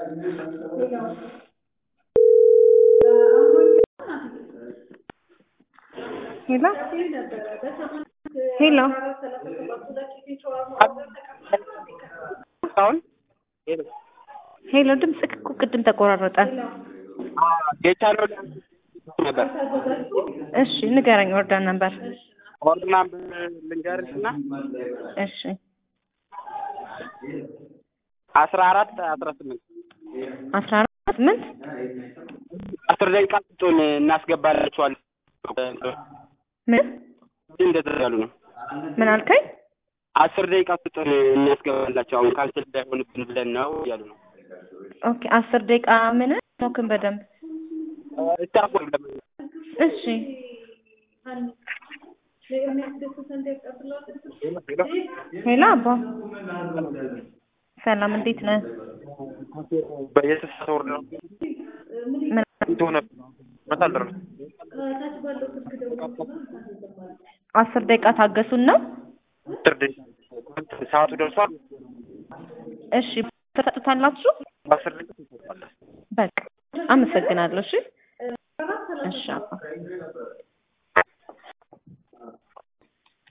ሄሎ ሄሎ አሁን ሄሎ ድምፅህ እኮ ቅድም ተቆራረጠ። የቻለው ነበር እሺ ንገረኝ። ወርዳን ነበር። ኦርድናም ልንገርሽ እና እሺ አስራ አራት አስራ ስምንት አስራ አራት ስምንት አስር ደቂቃ ስጡን እናስገባላችኋለን። ምን እንደዛ ያሉ ነው። ምን አልከኝ? አስር ደቂቃ ስጡን እናስገባላቸው አሁን ካንስል እንዳይሆንብን ብለን ነው እያሉ ነው። ኦኬ አስር ደቂቃ ምን ሞክን በደንብ ስታፍ እሺ ሄሎ አባ ሰላም እንዴት ነህ? የተሳተ ወርድ ነው ምን እንደሆነ መታደር ነው። አስር ደቂቃ ታገሱን ነው? አስር ደቂቃ ሰዓቱ ደርሷል። እሺ ትሰጡታላችሁ? በአስር ደቂቃ ትሰጣለህ። በቃ አመሰግናለሁ። እሺ እሺ አባ